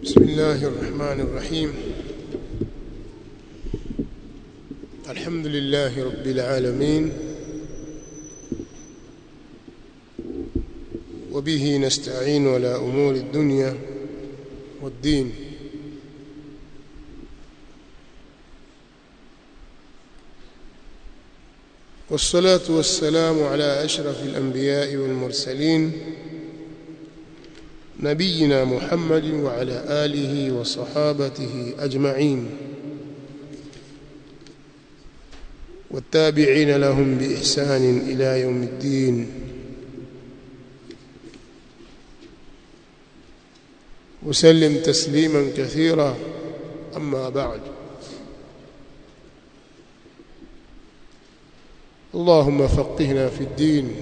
بسم الله الرحمن الرحيم الحمد لله رب العالمين وبه نستعين على أمور الدنيا والدين والصلاة والسلام على أشرف الأنبياء والمرسلين نبينا محمد وعلى آله وصحابته أجمعين والتابعين لهم بإحسان إلى يوم الدين وسلم تسليما كثيرا أما بعد اللهم فقهنا في الدين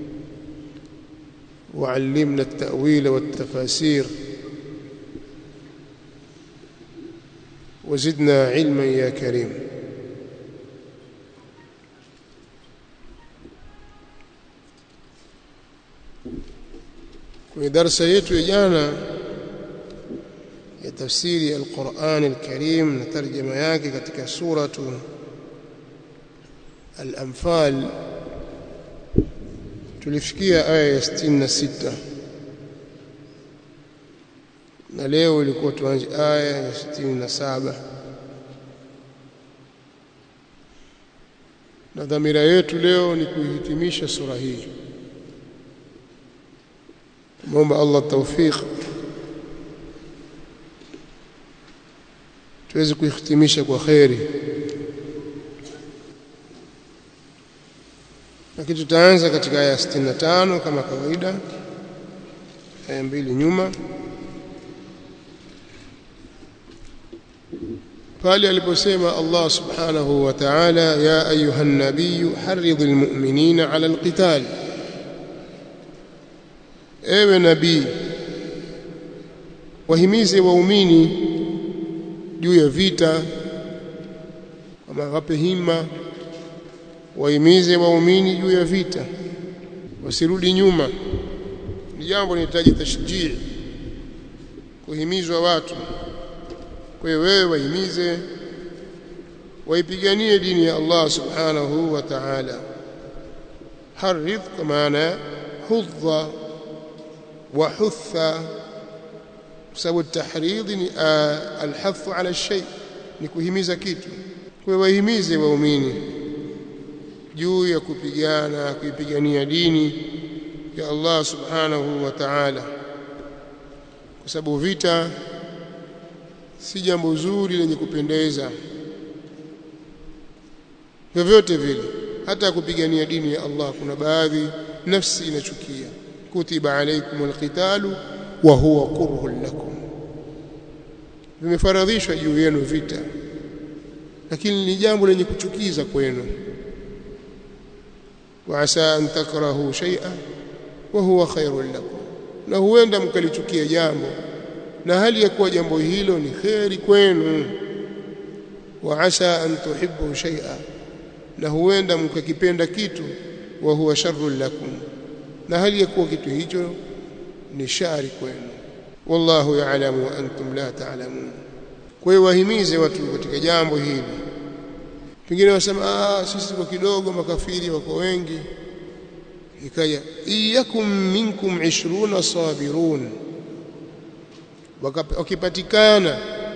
وعلمنا التأويل والتفاسير وزدنا علما يا كريم kwenye darasa yetu ya jana ya tafsiri al-Qur'an al-Karim na tarjama yake katika suratu al-Anfal tulifikia aya ya 66 na leo ilikuwa tuanze aya ya 67 na dhamira yetu leo ni kuihitimisha sura hii muomba Allah tawfik tuweze kuihitimisha kwa khairi lakini tutaanza katika aya 65 kama kawaida aya mbili nyuma pale aliposema Allah subhanahu wa ta'ala ya ayuha nabiy harridhil mu'minina 'ala alqital ewe nabii wahimize waumini juu ya vita kama wape hima wahimize waumini juu ya vita wasirudi nyuma ni jambo linahitaji tashjii kuhimizwa watu kwa hiyo wewe wahimize waipiganie dini ya Allah subhanahu wa ta'ala haridh kwa maana hudha wa hutha sababu tahridh ni alhath ala shay ni kuhimiza kitu kwa wahimize waumini juu ya kupigana kuipigania dini ya Allah subhanahu wa ta'ala kwa sababu vita si jambo zuri lenye kupendeza vyovyote vile hata kupigania dini ya Allah kuna baadhi nafsi inachukia kutiba alaykum alqitalu wa huwa kurhun lakum vimefaradhishwa juu yenu vita lakini ni jambo lenye kuchukiza kwenu وعسى أن تكرهوا شيئا وهو خير لكم na huenda mkalichukia jambo na hali ya kuwa jambo hilo ni kheri kwenu wa asa an tuhibbu shay'a na huenda mkakipenda kitu wa huwa sharrun lakum na hali ya kuwa kitu hicho ni shari kwenu wallahu ya'lamu wa antum la ta'lamun kwa hiyo wahimize watu katika jambo hili pengine wasema ah sisi kwa kidogo makafiri wako wengi ikaja iyakum minkum 20 sabirun wakipatikana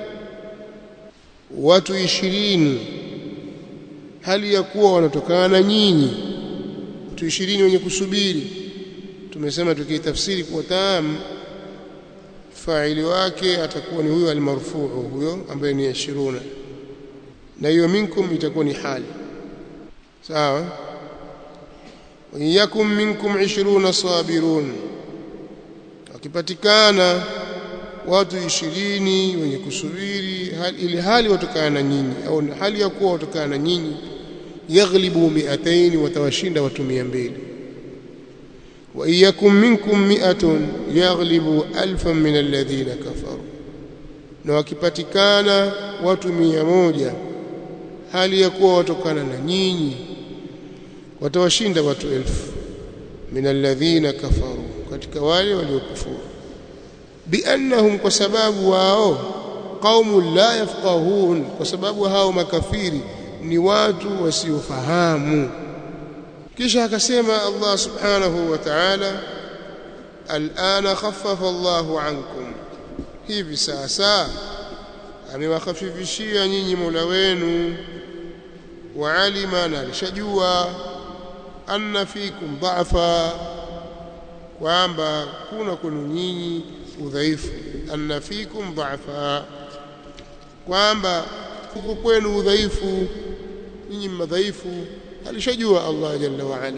watu ishirini hali ya kuwa wanatokana na nyinyi watu ishirini wenye kusubiri tumesema tukitafsiri kwa taam faili wake atakuwa ni huyo almarfuu huyo ambaye ni 20 na hiyo minkum itakuwa ni hali sawa yakum minkum 20 sabirun wakipatikana watu ishirini wenye kusubiri ili hali watokana na nyinyi au hali ya kuwa watokana na nyinyi yaghlibu mi'atayn watawashinda watu 200 wa iyakum minkum mi'atun yaghlibu alfan min alladhina kafaru na wakipatikana watu mia moja hali ya kuwa watokana na nyinyi watawashinda watu elfu min alladhina kafaru katika wale waliokufuru biannahum kwa sababu wao qaumun la yafqahun kwa sababu hao makafiri ni watu wasiofahamu kisha akasema Allah subhanahu wa ta'ala al'ana khaffafa Allahu ankum hivi sasa amewakhafifishia nyinyi Mola wenu wa alima na alishajua anna fikum dha'fa kwamba kuna kwenu nyinyi udhaifu anna fikum dha'fa kwamba kuko kwenu udhaifu nyinyi madhaifu alishajua Allah jalla wa ala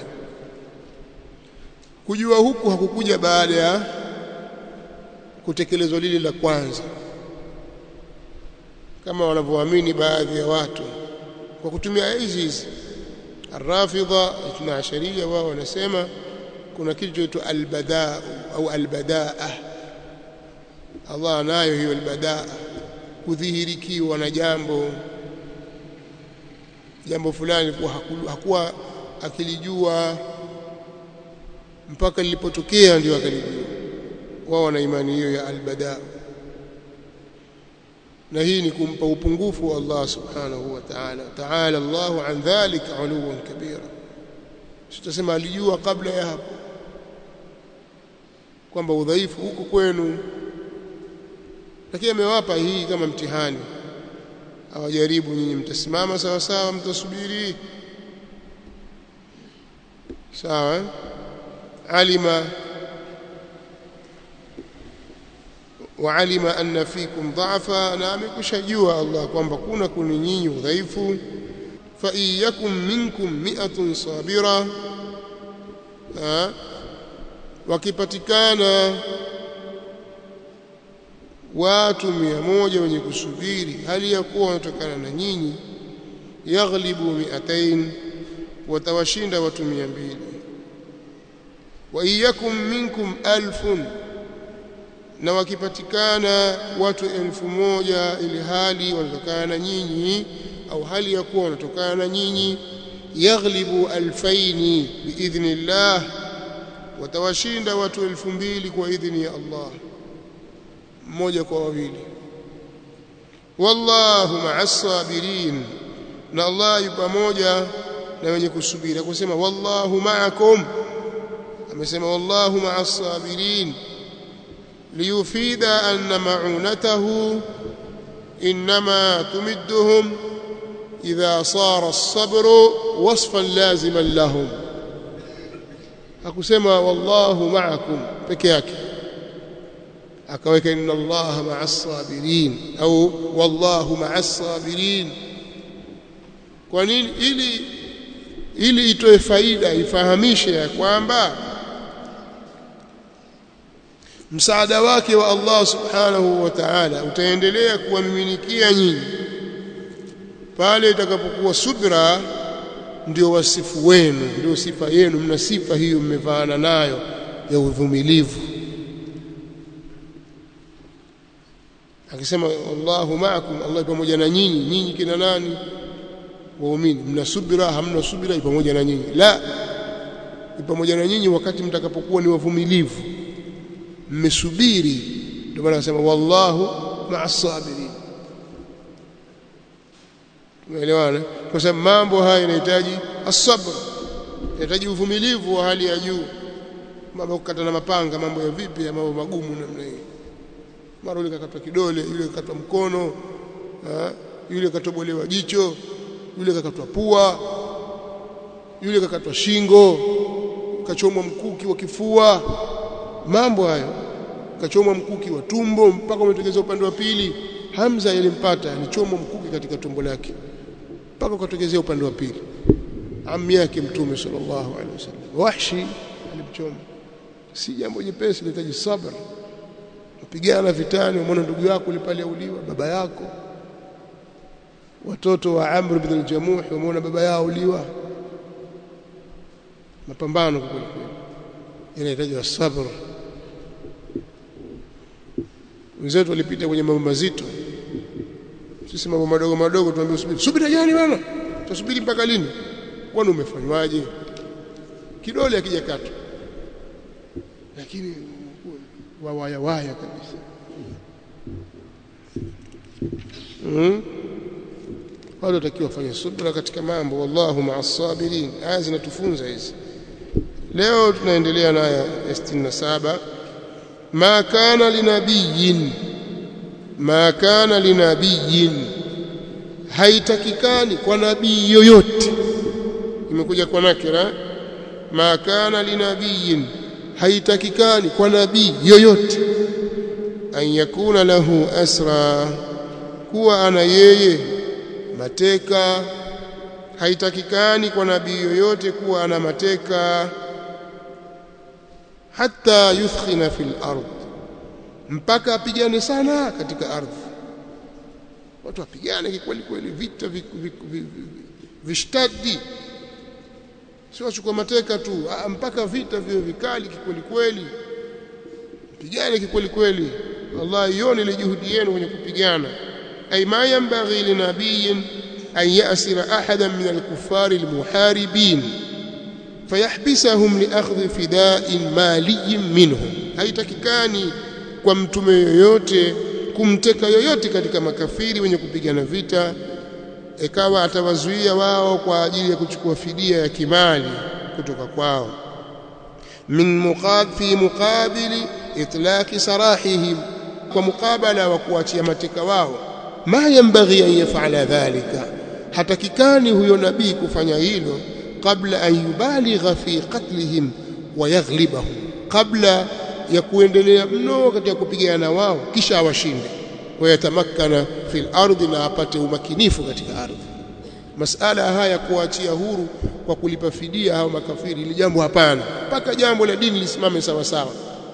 kujua huku hakukuja baada ya kutekelezwa lile la kwanza kama wanavyoamini baadhi ya watu kwa kutumia hizi hizi Arrafidha itna asharia wao wanasema kuna kitu chaitwa albadaa au albadaa Allah anayo hiyo albadaa kudhihirikiwa na jambo jambo fulani kuwa hakuwa akilijua mpaka lilipotokea ndio akalijua wao wana imani hiyo ya albadaa na hii ni kumpa upungufu wa Allah subhanahu wa ta'ala ta'ala Allahu an dhalika uluwan kabira sitasema alijua kabla ya hapo kwamba udhaifu huko kwenu lakini amewapa hii kama mtihani awajaribu nyinyi mtasimama sawa sawa mtasubiri sawa alima وعلم أن فيكم ضعفا نامك شجوا الله kwamba kuna kuni nyinyi udhaifu fa iyakum minkum mi'atun sabira wakipatikana watu mia moja wenye kusubiri hali ya kuwa wanatokana na nyinyi yaghlibu mi'atain watawashinda watu mia mbili wa iyakum minkum alfun na wakipatikana watu elfu moja ili hali wanatokana na nyinyi au hali ya kuwa wanatokana na nyinyi yaghlibu alfaini biidhnillah watawashinda watu elfu mbili kwa idhini ya Allah mmoja kwa wawili wallahu ma'as sabirin na Allah yu pamoja na wenye kusubiri akusema wallahu ma'akum amesema wallahu ma'as sabirin ليفيد أن معونته إنما تمدهم إذا صار الصبر وصفا لازما لهم akusema wallahu ma'akum peke yake akaweka inna allaha ma'as sabirin au wallahu ma'as sabirin kwa nini ili ili itoe faida ifahamishe ya kwamba msaada wake wa Allah subhanahu wa ta'ala utaendelea kuwamiminikia nyinyi pale itakapokuwa subra ndio wasifu wenu ndio sifa yenu mna sifa hiyo mmevaana nayo ya uvumilivu akisema Allahu ma'akum Allah pamoja na nyinyi nyinyi kina nani waumini mna subira hamna subira pamoja na nyinyi la pamoja na nyinyi wakati mtakapokuwa ni wavumilivu mmesubiri ndio maana anasema wallahu ma'as sabirin tumeelewana kwa sababu mambo haya yanahitaji as-sabr yanahitaji uvumilivu wa hali ya juu mambo kukata na mapanga mambo ya vipi ya mambo magumu namna hii mara yule kakatwa kidole yule kakatwa mkono ha? yule katobolewa jicho yule kakatwa pua yule kakatwa shingo kachomwa mkuki wa kifua mambo hayo kachomwa mkuki wa tumbo mpaka umetokeza upande wa pili Hamza yalimpata alichomwa mkuki katika tumbo lake mpaka ukatokezea upande wa pili ammi yake mtume sallallahu alaihi wasallam wahshi alimchoma si jambo jepesi linahitaji sabr kupigana vitani umeona ndugu yako pale auliwa baba yako watoto wa Amr ibn al-Jamuh umeona baba yao uliwa mapambano kwa kweli inahitaji sabr wenzetu walipita kwenye mambo mazito sisi mambo madogo madogo tuambie usubiri subiri gani bwana tusubiri mpaka lini kwani umefanywaje kidole akijakatwa lakini wawaya waya kabisa mm? wale watakiwa wafanye subra katika mambo wallahu ma'as sabirin aya zinatufunza hizi leo tunaendelea na aya ya 67 ma kana linabiyin ma kana linabiyin haitakikani kwa nabii yoyote imekuja kwa nakira ma kana linabiyin haitakikani kwa nabii yoyote an yakuna lahu asra kuwa ana yeye mateka haitakikani kwa nabii yoyote kuwa ana mateka hata yuthkhina fil ard mpaka apigane sana katika ardhi watu wapigane kikweli kweli vita vishtadi sio wachukua mateka tu mpaka vita vio vikali kikweli kweli pigane kikweli kweli wallahi yoni ile juhudi yenu kwenye kupigana ay ma yanbaghi linabiyin an yasira ahadan min alkuffar almuharibin fayahbisahum liakhdhi fida'in maliyin minhum haitakikani kwa mtume yoyote kumteka yoyote katika makafiri wenye kupigana vita ikawa atawazuia wao kwa ajili ya kuchukua fidia ya kimali kutoka kwao min muqab fi muqabili itlaqi sarahihim kwa mukabala wa kuachia mateka wao ma yanbaghi an yaf'ala dhalika hatakikani huyo nabii kufanya hilo kabla an yubaligha fi qatlihim wa yaghlibahum kabla ya kuendelea mno katika kupigana na wao kisha awashinde wayatamakkana fil ardi na apate umakinifu katika ardhi masala haya kuachia huru kwa kulipa fidia hao makafiri ili jambo hapana mpaka jambo la dini lisimame sawa sawa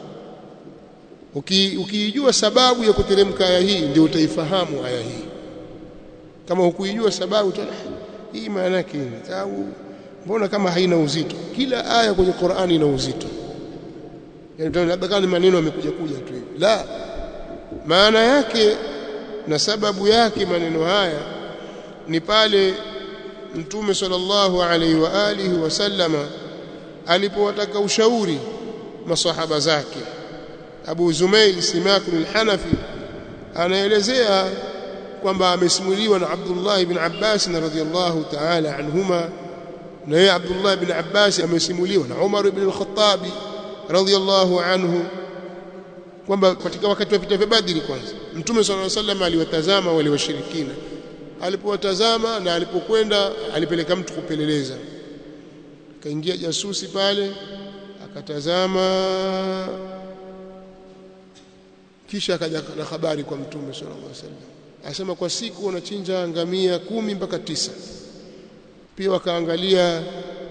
ukiijua uki sababu ya kuteremka aya hii ndio utaifahamu aya hii kama hukuijua sababu tena hii maana yake au mbona kama haina uzito kila aya kwenye Qur'ani ina uzito yani labda kama maneno yamekuja kuja tu hivi la maana yake na sababu yake maneno haya ni pale mtume sallallahu alaihi wa alihi wasallama alipowataka ushauri masahaba zake Abu Zumail Simak al-Hanafi anaelezea kwamba amesimuliwa na Abdullah ibn Abbas radhiyallahu ta'ala anhuma na yeye Abdullah ibn Abbas amesimuliwa na Umar ibn al-Khattab radhiyallahu anhu kwamba katika wakati wa vita vya Badri kwanza Mtume صلى الله عليه وسلم aliwatazama wale washirikina alipowatazama na alipokwenda alipeleka mtu kupeleleza kaingia jasusi pale akatazama kisha akaja na habari kwa Mtume sallallahu alaihi wasallam asema kwa siku wanachinja ngamia kumi mpaka tisa pia wakaangalia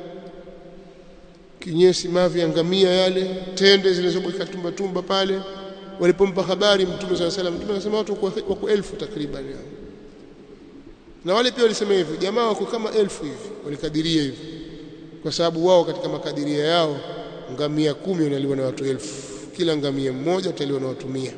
kinyesi mavi ya ngamia yale tende zilizobweka tumba tumba pale walipompa habari mtume sallallahu alaihi wasallam mtume akasema watu wako elfu takriban na wale pia walisema hivyo jamaa wako kama elfu hivi walikadiria hivyo kwa sababu wao katika makadiria yao ngamia kumi wanaliwa na watu elfu kila ngamia mmoja utaliwa na watu mia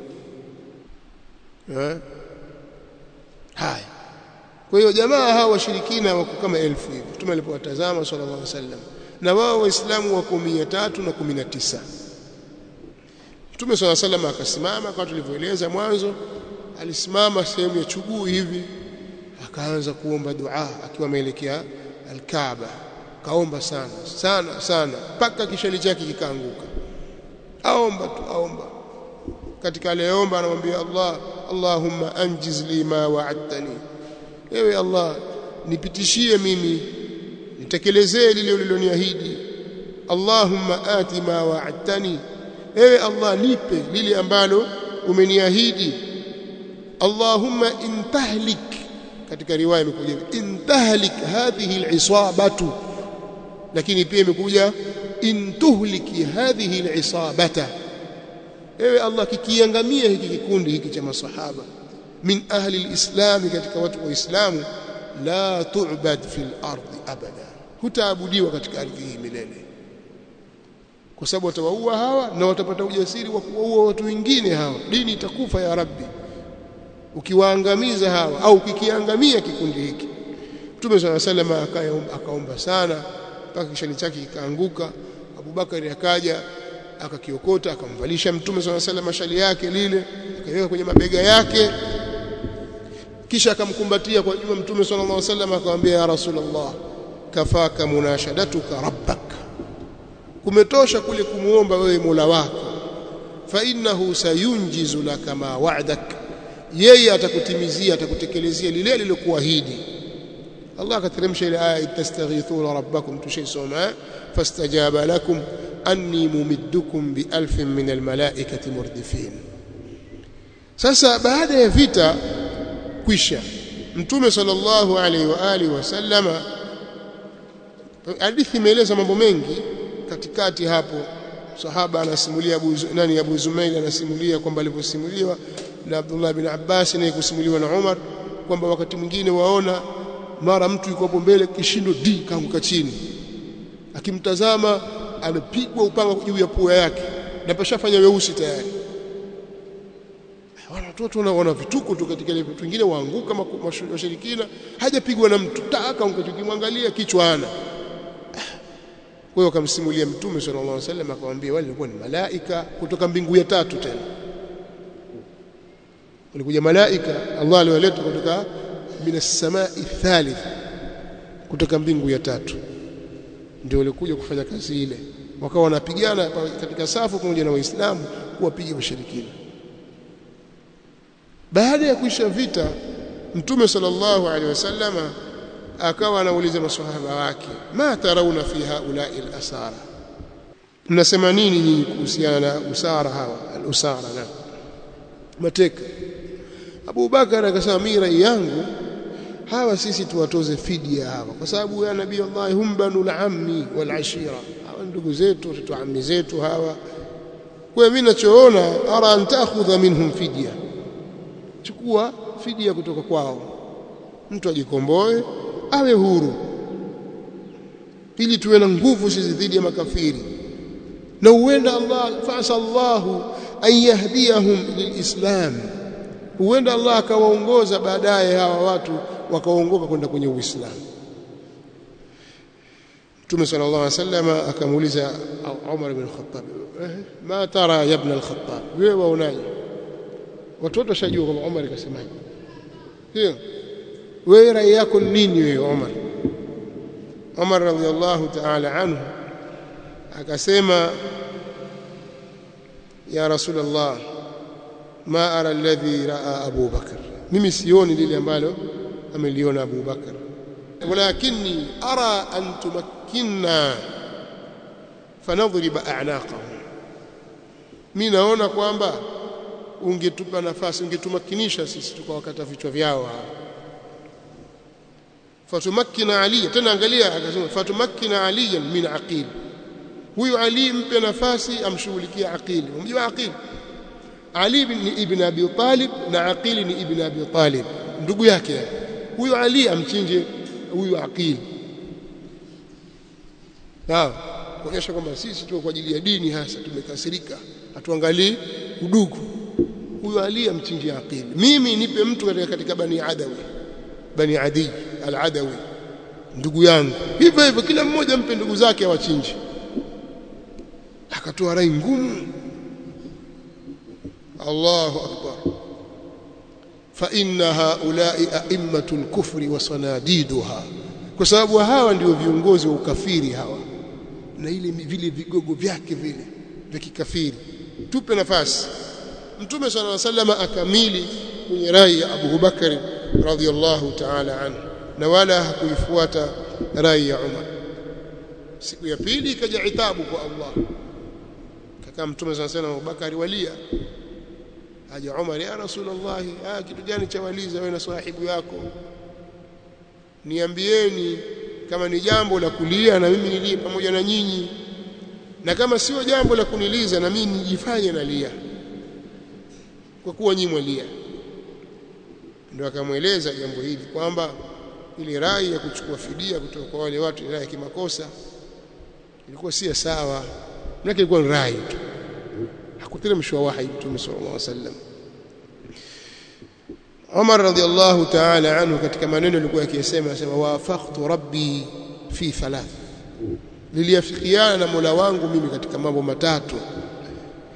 haya kwa hiyo jamaa hawa washirikina wako kama elfu hivi mtume alipowatazama sallallahu alaihi wasallam na wao waislamu wako mia tatu na kumi na tisa mtume sallallahu alaihi wasallam akasimama kama tulivyoeleza mwanzo alisimama sehemu ya chuguu hivi akaanza kuomba dua akiwa ameelekea alkaaba kaomba sana sana sana mpaka kishali chake kikaanguka aomba tu aomba katika aliyeomba anamwambia Allah Allahumma anjiz li ma wa'adtani ewe Allah nipitishie mimi nitekelezee lile uliloniahidi Allahumma ati ma wa'adtani ewe Allah nipe lile ambalo umeniahidi Allahumma intahlik katika riwaya imekuja intahlik hadhihi al'isabatu lakini pia imekuja intuhliki hadhihi al'isabata ewe Allah kikiangamia hiki kikundi hiki cha masahaba min ahli alislam katika watu wa Uislamu la tu'bad fil ardi abada hutaabudiwa katika ardhi hii milele kwa sababu watawaua hawa na watapata ujasiri wa kuwaua watu wengine hawa dini itakufa ya rabbi ukiwaangamiza hawa au kikiangamia kikundi hiki Mtume swalla sallam akaomba sana mpaka kishani chake kikaanguka Abubakari akaja akakiokota akamvalisha mtume swalla sallam mashali yake lile akaweka kwenye mabega yake kisha akamkumbatia kwa juma mtume sallallahu alaihi wasallam akamwambia ya rasulullah kafaka munashadatuka rabbak kumetosha kule kumuomba wewe Mola wako fa innahu sayunjizu laka ma wa'dak yeye atakutimizia atakutekelezea lile alilokuahidi Allah akateremsha ile aya tastaghithuna rabbakum tushaisoma fastajaba lakum anni mumiddukum bi alfin min almalaikati murdifin sasa baada ya vita kwisha mtume sallallahu alaihi wa alihi wasallama hadithi imeeleza mambo mengi katikati hapo sahaba anasimulia Abu nani Abu Zumail anasimulia kwamba aliposimuliwa na Abdullah bin Abbas na kusimuliwa na Umar kwamba wakati mwingine waona mara mtu yuko hapo mbele kishindo di kaanguka chini akimtazama amepigwa upanga juu ya pua yake na pashafanya weusi tayari wana watoto wana vituko tu katika ile vitu vingine waanguka washirikina hajapigwa na mtu taka ukimwangalia kichwa ana kwa hiyo akamsimulia mtume sallallahu alaihi wasallam akamwambia wale walikuwa ni malaika kutoka mbingu ya tatu tena walikuja malaika Allah aliwaleta kutoka minas samai thalith kutoka mbingu ya tatu ndio walikuja kufanya kazi ile wakawa wanapigana katika safu pamoja na waislamu kuwapiga washirikina baada ya kuisha vita mtume sallallahu alaihi wasallama akawa anauliza maswahaba wake ma tarauna fi haulai al-asara mnasema nini nyinyi kuhusiana na usara hawa al-usara na mateka Abu Bakar akasema mimi rai yangu hawa sisi tuwatoze fidia hawa kwa sababu ya nabii Allah hum banul ammi wal ashira hawa ndugu zetu watoto ammi zetu hawa kwa mimi ninachoona ara an ta'khudha minhum fidia chukua fidia kutoka kwao mtu ajikomboe awe huru ili tuwe na nguvu sisi dhidi ya makafiri na huenda Allah fasa Allahu an yahdiyahum lilislam huenda Allah akawaongoza baadaye hawa watu wakaongoka kwenda kwenye Uislamu Mtume sallallahu alaihi wasallam akamuuliza Umar ibn Khattab ma tara ya ibn al-Khattab wewe waonaje watoto washajua kwamba Umar kasemaje sio wewe rai yako nini wewe Umar Umar radhiallahu ta'ala anhu akasema ya rasulullah ma ara alladhi raa Abu Bakar mimi sioni lile ambalo ameliona Abu Bakar walakinni ara an tumakkinna fanadhriba a'naqahum mimi naona kwamba ungetupa nafasi ungetumakinisha sisi tukawakata vichwa vyao hawa fatumakkina ali tena angalia akasema fatumakkina ali min aqil huyu ali mpe nafasi amshughulikie aqil unajua aqil ali ni ibn abi talib na aqil ni ibn abi talib ndugu yake huyu ali amchinje huyu aqil sawa kuonyesha kwamba sisi tuko kwa ajili ya dini hasa tumekasirika hatuangalii udugu huyu ali amchinje aqil mimi nipe mtu katika, katika bani adawi bani adi al-adawi ndugu yangu hivyo hivyo kila mmoja mpe ndugu zake awachinje akatoa rai ngumu Allahu akbar fa inna haula'i a'immatul kufri wa sanadiduha kwa sababu hawa ndio viongozi wa ukafiri hawa na ile vile vigogo vyake vile vya kikafiri tupe nafasi mtume sallallahu alaihi wasallam akamili kwenye rai ya Abu Bakari radhiallahu ta'ala anhu na wala hakuifuata rai ya Umar siku ya pili ikaja itabu kwa Allah kaka mtume sana sana Abubakar walia aje Umar ya Rasulullah ah kitu gani cha waliza wewe na sahibu yako niambieni kama ni jambo la kulia na mimi nilie pamoja na nyinyi na kama sio jambo la kuniliza na mimi nijifanye nalia kwa kuwa nyinyi mwalia ndio akamweleza jambo hili kwamba ile rai ya kuchukua fidia kutoka kwa wale watu rai ya kimakosa ilikuwa si sawa nake ilikuwa ni rai tu hakuteremshwa wahi mtume sallallahu alaihi wasallam Umar radhiallahu ta'ala anhu katika maneno alikuwa akisema anasema wafaqtu rabbi fi thalath niliafikiana na Mola wangu mimi katika mambo matatu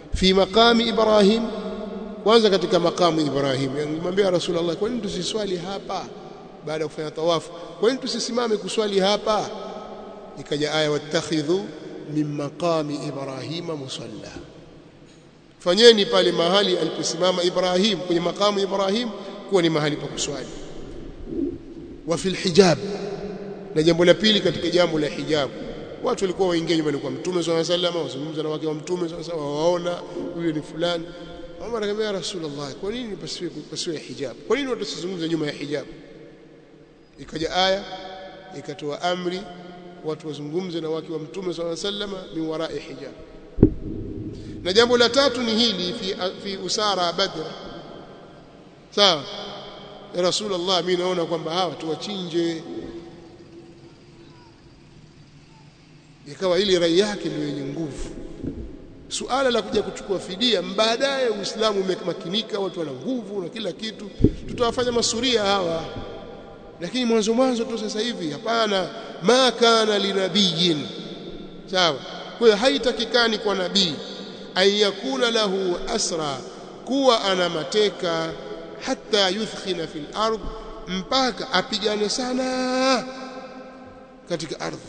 fi maqami Ibrahim kwanza katika makamu Ibrahim nimwambia Rasulullah kwa nini tusiswali hapa baada ya kufanya tawafu kwa nini tusisimame kuswali hapa ikaja aya wattakhidhu min maqami Ibrahima musalla fanyeni pale mahali aliposimama Ibrahim kwenye makamu Ibrahim kuwa ni mahali pa kuswali wa fil hijab na jambo la pili katika jambo la hijab watu walikuwa waingia nyumbani kwa mtume swalla sallam wazungumza na wake wa mtume swalla sallam waona huyo ni fulani Umar akamwambia Rasulullah kwa nini pasiwe pasiwe hijab kwa nini watu wasizungumze nyuma ya hijab ikaja aya ikatoa amri watu wazungumze na wake wa mtume swalla sallam min wara'i hijab na jambo la tatu ni hili fi, fi usara badr sawa ya rasulullah mimi naona kwamba hawa tuwachinje ikawa ili rai yake ndio yenye nguvu suala la kuja kuchukua fidia baadaye uislamu umemakinika watu wana nguvu na kila kitu tutawafanya masuria hawa lakini mwanzo mwanzo tu sasa hivi hapana ma kana linabiyin sawa kwa hiyo haitakikani kwa nabii ayakuna lahu asra kuwa ana mateka hata yuthkhina fil ardh mpaka apigane sana katika ardhi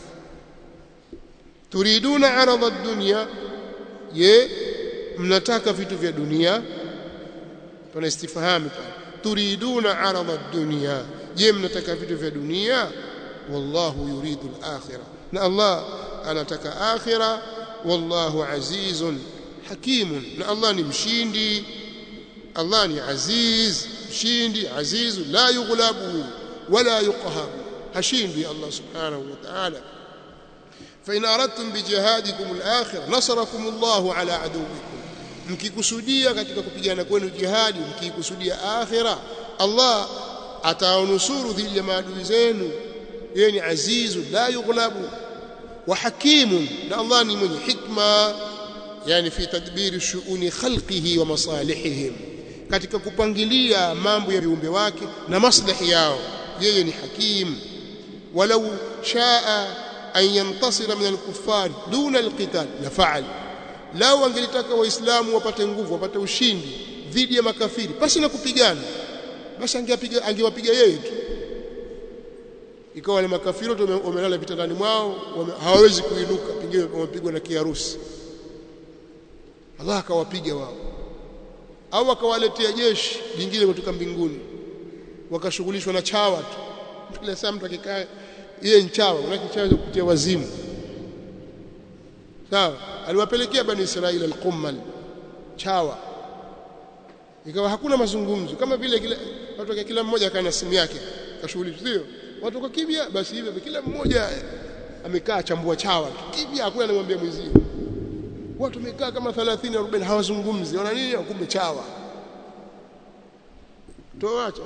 turiduna arada ad-dunya ye mnataka vitu vya dunia pana istifhami pale turiduna arada ad-dunya je mnataka vitu vya dunia wallahu yuridu al-akhirah na Allah anataka akhirah wallahu azizun hakimun na Allah ni mshindi Allah ni aziz mshindi azizu la yughlabu wala yuqhar hashindi Allah subhanahu wa ta'ala فإن أردتم بجهادكم الآخر نصركم الله على عدوكم mkikusudia katika kupigana kwenu jihadi mkikusudia akhira Allah atawanusuru dhidi ya maadui zenu yeye ni azizu la yughlabu wa hakimun na Allah ni mwenye hikma yani fi tadbiri shuuni khalqihi wa masalihihim katika kupangilia mambo ya viumbe wake na maslahi yao yeye ni hakim walau shaa an yantasira min al-kuffar duna al-qital la fa'al lao angelitaka waislamu wapate nguvu wapate ushindi dhidi ya makafiri basi na kupigana basi angewapiga angewapiga yeye tu ikawa wale makafiri wote wamelala vitandani mwao hawawezi kuinuka pengine wamepigwa na kiharusi Allah akawapiga wao au akawaletea jeshi lingine kutoka mbinguni wakashughulishwa na chawa tu kila saa mtu akikaa yeye nchawa unakichawa kupitia wazimu sawa aliwapelekea bani Israeli al-qummal chawa ikawa hakuna mazungumzo kama vile kila watu kila mmoja akawa simu yake kashughulishwa sio watu kwa kimya basi hivyo kila mmoja amekaa chambua chawa kimya hakuna anamwambia mwenzie watu wamekaa kama 30 40 hawazungumzi wana nini kumbe chawa toacha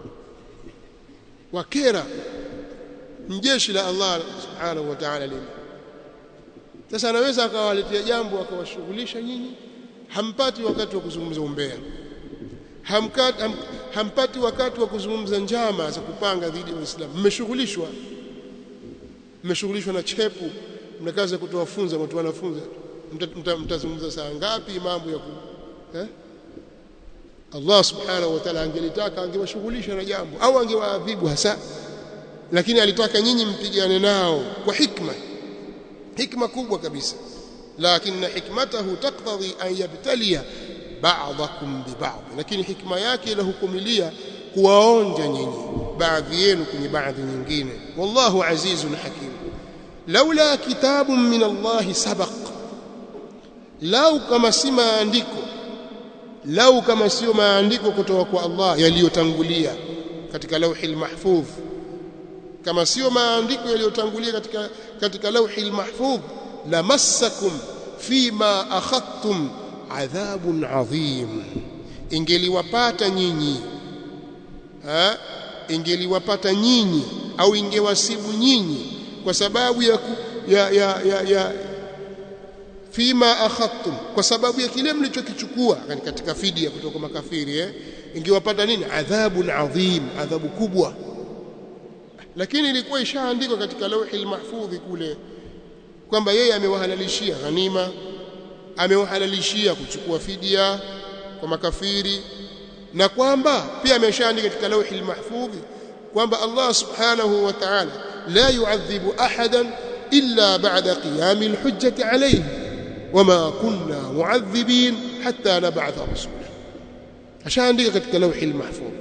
wakera mjeshi la Allah subhanahu wa ta'ala lile sasa anaweza akawaletea jambo akawashughulisha nyinyi hampati wakati wa kuzungumza umbea Hamkat, ham, hampati wakati wa kuzungumza njama za kupanga dhidi ya Uislamu mmeshughulishwa mmeshughulishwa na chepu mna kazi ya kutoa funza watu wanafunza mtazungumza mta, saa ngapi mambo ya ku eh? Allah subhanahu wa ta'ala angelitaka angewashughulisha na jambo au angewaadhibu hasa lakini alitaka nyinyi mpigane nao kwa hikma hikma kubwa kabisa lakini hikmatahu taqtadhi an yabtaliya ba'dakum bi ba'd lakini hikma yake ilahukumilia kuwaonja nyinyi baadhi yenu kwenye baadhi nyingine wallahu azizun hakim laula kitabun min Allah sabaq lau kama si maandiko lau kama sio maandiko kutoka kwa Allah yaliyotangulia katika lauhil mahfudh kama sio maandiko yaliyotangulia katika katika lauhil mahfudh lamassakum fima akhadtum adhabun adhim ingeliwapata nyinyi ha ingeliwapata nyinyi au ingewasibu nyinyi kwa sababu ya, ya, ya, ya, ya fima akhadtum kwa sababu ya kile mlichokichukua katika fidia kutoka makafiri eh ingewapata nini adhabun adhim adhabu kubwa lakini ilikuwa ishaandikwa katika lauhi mahfudhi kule kwamba yeye amewahalalishia ghanima ameuhalalishia kuchukua fidia kwa makafiri na kwamba pia ameshaandika katika lauhi mahfudhi kwamba Allah subhanahu wa ta'ala la yu'adhibu ahadan illa ba'da qiyami alhujjati alayhi wama kunna mu'adhibin hatta nab'atha rasula ashaandika katika lauhi mahfudh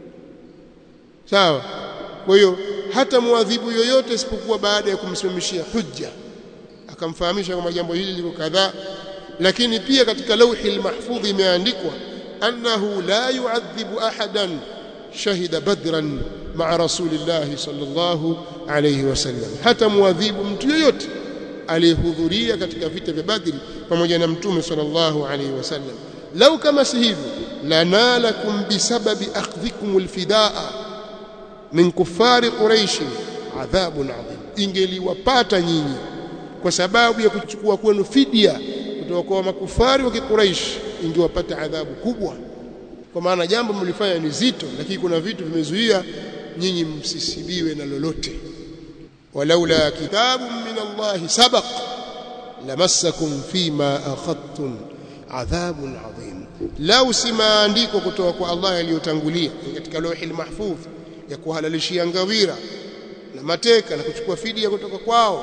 sawa kwa hiyo hata muadhibu yoyote isipokuwa baada ya kumsimamishia hujja akamfahamisha kwamba jambo hili liko kadhaa lakini pia katika lauhi mahfudh imeandikwa annahu la yu'adhibu ahadan shahida badran ma'a rasulillahi sallallahu alayhi wasallam hata muadhibu mtu yoyote aliyehudhuria katika vita vya Badri pamoja na mtume sallallahu alayhi wasallam lau kama si hivyo lanalakum bisababi akhdhikum alfidaa min kuffari quraish adhabun adhim ingeliwapata nyinyi kwa sababu ya kuchukua kwenu fidia kutoka kwa makufari wa kiquraish ingewapata adhabu kubwa kwa maana jambo mlifanya ni zito lakini kuna vitu vimezuia nyinyi msisibiwe na lolote walaula kitabun min Allah sabaq lamassakum fima akhadtum adhabun adhim lau si maandiko kutoka kwa Allah yaliyotangulia katika lauhi mahfudh ya kuhalalishia ngawira na mateka na kuchukua fidia kutoka kwao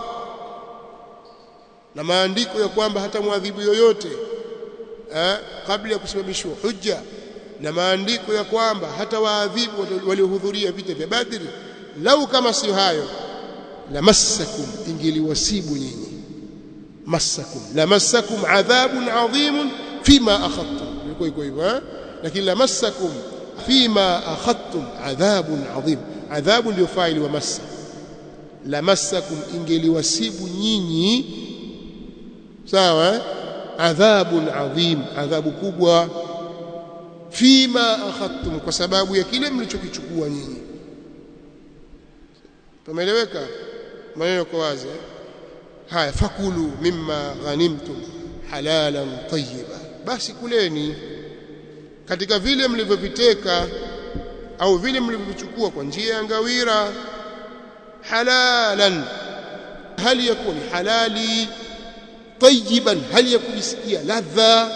na maandiko ya kwamba hata mwadhibu yoyote eh, kabla ya kusimamishwa hujja na maandiko ya kwamba hata waadhibu waliohudhuria vita vya Badri lau kama si hayo lamassakum ingeliwasibu nyinyi massakum lamassakum adhabun adhimun fima akhadtum ilikuwa iko hivyo eh lakini lamassakum fima akhadtum adhabun adhim adhabu ndio faili wa massa lamassakum ingeliwasibu nyinyi sawa eh? adhabun adhim adhabu kubwa fima akhadtum kwa sababu ya kile mlichokichukua nyinyi tumeeleweka maneno kwa wazi eh? haya fakulu mimma ghanimtum halalan tayyiba basi kuleni katika vile mlivyoviteka au vile mlivyovichukua kwa njia ya ngawira halalan hali yakuni halali tayyiban hali ya kujisikia ladha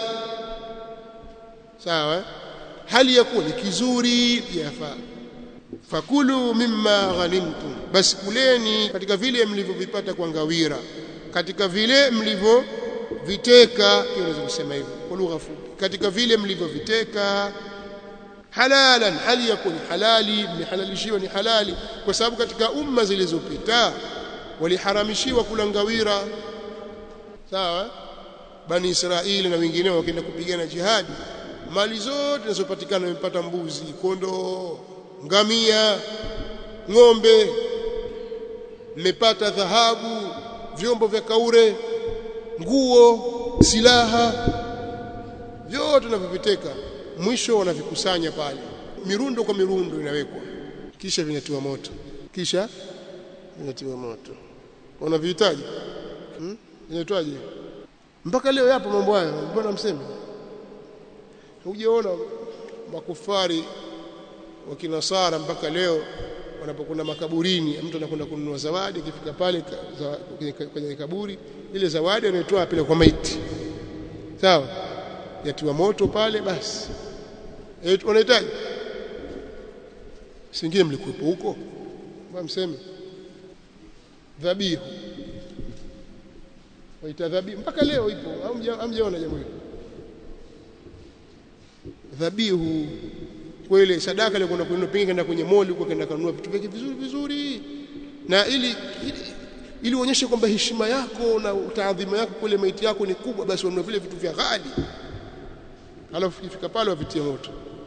sawa hali yakuni kizuri yafaa fakulu mimma ghanimtum basi kuleni katika vile mlivyovipata kwa ngawira katika vile mlivyoviteka unaweza kusema hivyo kwa lugha fupi katika vile mlivyoviteka halalan hali yakuni halali mlihalalishiwa ni halali kwa sababu katika umma zilizopita waliharamishiwa kula ngawira sawa bani Israeli na wengineo wakienda kupigana jihadi mali zote zinazopatikana wamepata mbuzi kondoo ngamia ng'ombe mmepata dhahabu vyombo vya kaure nguo silaha vyote tunavyoviteka mwisho wanavikusanya pale mirundo kwa mirundo inawekwa kisha vinatiwa moto kisha vinatiwa moto unavihitaji hmm? inaitwaje mpaka leo yapo mambo haya mbona mseme hujaona makufari wa kinasara mpaka leo wanapokwenda makaburini mtu anakwenda kununua zawadi akifika pale kwenye kaburi ile zawadi anaitoa pale kwa maiti sawa yatiwa moto pale basi unahitaji singine mlikuwepo huko mbona mseme dhabihu waita dhabihu mpaka leo ipo hamjaona jambo hilo dhabihu kwa ile sadaka ile kwenda kununua pengine kwenda kwenye moli huko kwenda kununua vitu vyake vizuri vizuri na ili ili, ili uonyeshe kwamba heshima yako na utaadhima yako kule maiti yako ni kubwa basi ununue vile vitu vya ghali alafu ifika pale wavitie moto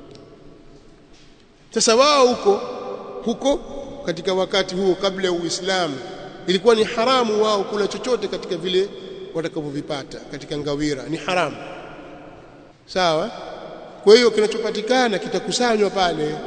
sasa wao huko huko katika wakati huo kabla ya Uislamu ilikuwa ni haramu wao kula chochote katika vile watakavyovipata katika ngawira ni haramu sawa kwa hiyo kinachopatikana kitakusanywa pale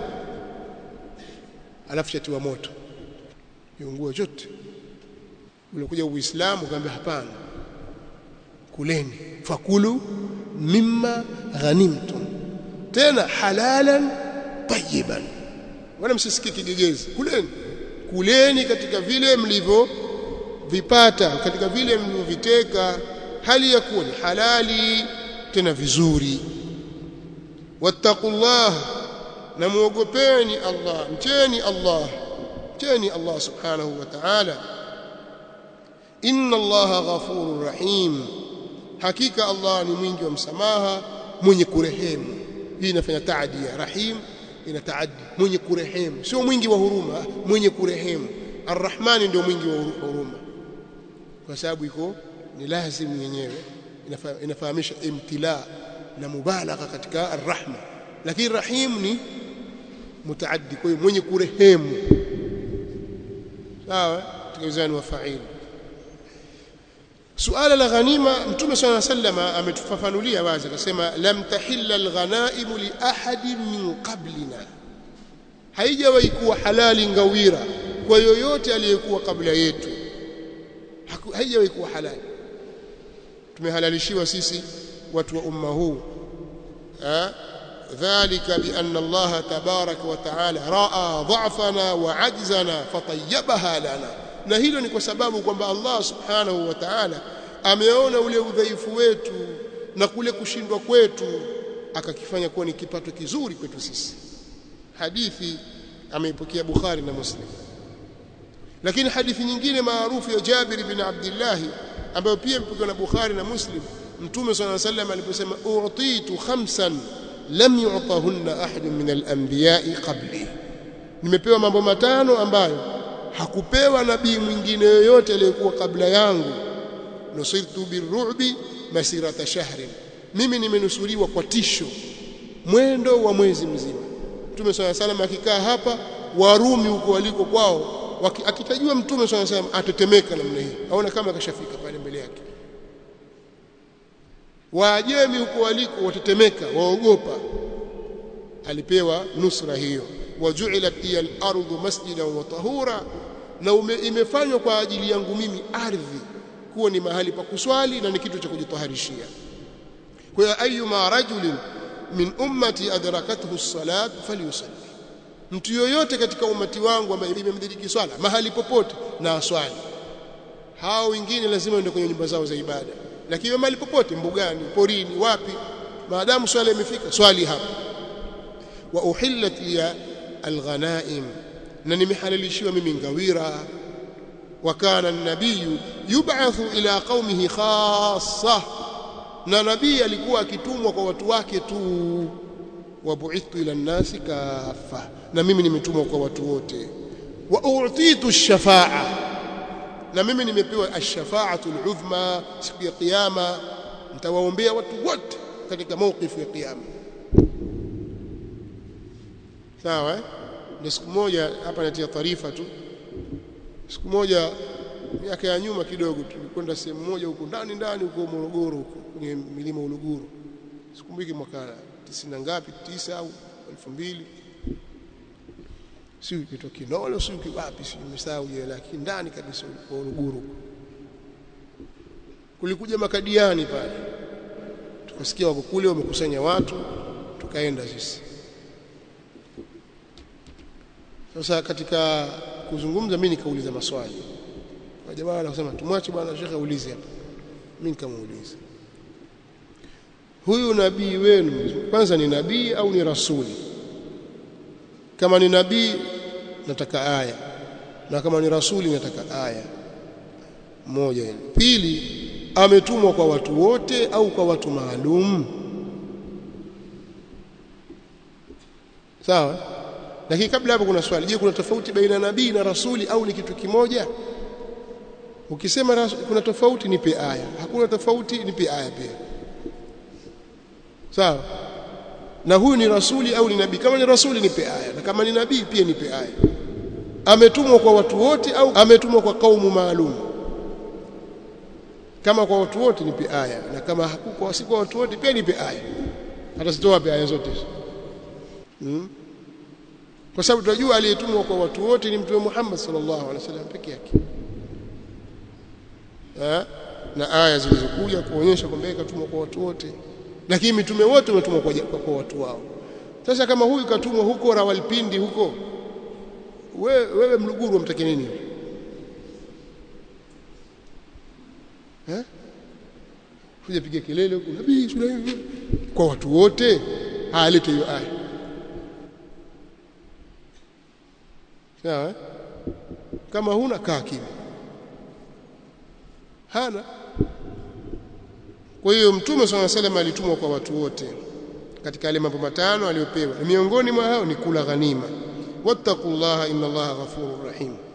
alafu chatiwa moto viunguo chote ulikuja uislamu kaambia hapana kuleni fakulu mimma ghanimtum tena halalan tayyiban wala msisikie kigegezi kuleni kuleni katika vile mlivyo vipata katika vile mlivyoviteka hali ya kuwa ni halali tena vizuri wattaqullah na muogopeni Allah mcheni Allah mcheni Allah subhanahu wa ta'ala inna Allah ghafurur rahim hakika Allah ni mwingi wa msamaha mwenye kurehemu hii inafanya taadia rahim ina taaddi mwenye kurehemu sio mwingi wa huruma mwenye kurehemu arrahmani ndio mwingi wa huruma kwa sababu iko ni lazimu yenyewe inafahamisha imtila na mubalagha katika arrahma lakini rahim ni mutaaddi kwa hiyo mwenye kurehemu sawa tukizani wa fa'il suala la ghanima mtume swalla sallama ametufafanulia wazi akasema lam tahilla alghanaim li ahadin min qablina haijawahi kuwa halali ngawira kwa yoyote aliyekuwa kabla yetu haijawahi kuwa halali tumehalalishiwa sisi watu wa umma huu ذلك بأن الله تبارك وتعالى رأى ضعفنا وعجزنا فطيبها لنا na hilo ni kwa sababu kwamba Allah subhanahu wa ta'ala ameona ule udhaifu wetu na kule kushindwa kwetu akakifanya kuwa ni kipato kizuri kwetu sisi hadithi ameipokea Bukhari na Muslim lakini hadithi nyingine maarufu ya Jabir bin Abdullah ambayo pia imepokewa na Bukhari na Muslim Mtume صلى الله عليه وسلم aliposema u'titu khamsan lam yu'tahunna ahadun min al-anbiya'i qabli nimepewa mambo matano ambayo hakupewa nabii mwingine yoyote aliyekuwa kabla yangu nusirtu birru'bi masirata shahrin mimi nimenusuriwa kwa tisho mwendo wa mwezi mzima Mtume swalla salam akikaa hapa Warumi huko waliko kwao akitajua Mtume swalla salam atetemeka namna hii aona kama kashafika pale mbele yake Waajemi huko waliko watetemeka waogopa alipewa nusra hiyo waju'ilat hiya al-ardu masjidan wa tahura na ume, imefanywa kwa ajili yangu mimi ardhi kuwa ni mahali pa kuswali na ni kitu cha kujitaharishia kwa hiyo ayuma rajulin min ummati adrakathu as-salat falyusalli mtu yoyote katika umati wangu ambaye imemdiriki swala mahali popote na aswali hao wengine lazima waende kwenye nyumba zao za ibada lakini mahali popote mbugani porini wapi maadamu swala imefika swali hapa wa uhillat liya alghanaim na nimehalalishiwa mimi ngawira wa kana an-nabiy yub'athu ila qaumihi khassa na nabii alikuwa akitumwa kwa watu wake tu wa bu'ithtu ila an-nasi kaffa na mimi nimetumwa kwa watu wote wa u'titu ash-shafa'a na mimi nimepewa ash-shafa'atu al-'udhma siku ya kiyama nitawaombea watu wote katika mawqifu ya kiyama sawa eh? ndio siku moja hapa natia taarifa tu siku moja miaka ya nyuma kidogo tulikwenda sehemu moja huko ndani ndani huko Morogoro huko kwenye milima Uluguru sikumbuki mwaka 90 ngapi 9 au 2000 si kitu Kinolo si wapi si nimesahau jina lake ndani kabisa kwa Uluguru kulikuja makadiani pale tukasikia wako kule wamekusanya watu tukaenda sisi sasa katika kuzungumza mimi nikauliza maswali kwa jamaa anasema tumwache bwana shekhe aulize hapa mimi nikamuuliza huyu nabii wenu kwanza ni nabii au ni rasuli kama ni nabii nataka aya na kama ni rasuli nataka aya moja hili pili ametumwa kwa watu wote au kwa watu maalum sawa lakini kabla hapo kuna swali je kuna tofauti baina nabii na rasuli au ni kitu kimoja ukisema rasu, kuna tofauti nipe aya hakuna tofauti nipe aya pia sawa na huyu ni rasuli au ni nabii kama ni rasuli nipe aya na kama ni nabii pia nipe aya ametumwa kwa watu wote au ametumwa kwa kaumu maalum kama kwa watu wote nipe aya na kama hakuko si kwa watu wote pia nipe aya hata sitoa aya zote hmm? kwa sababu tunajua aliyetumwa kwa watu wote ni mtume Muhammad sallallahu alaihi wasallam peke yake na aya zilizokuja kuonyesha kwamba katumwa kwa watu wote lakini mitume wote wametumwa kwa, kwa, kwa watu wao sasa kama huyu katumwa huko Rawalpindi huko wewe, wewe Mluguru umtake nini eh kuja piga kelele huko nabii Sulaiman kwa watu wote alete hiyo aya sawa kama huna kaa kimya hana kwa hiyo mtume swalla salam alitumwa kwa watu wote katika yale mambo matano aliyopewa miongoni mwa hao ni kula ghanima wattaqullaha inna allaha ghafurur rahim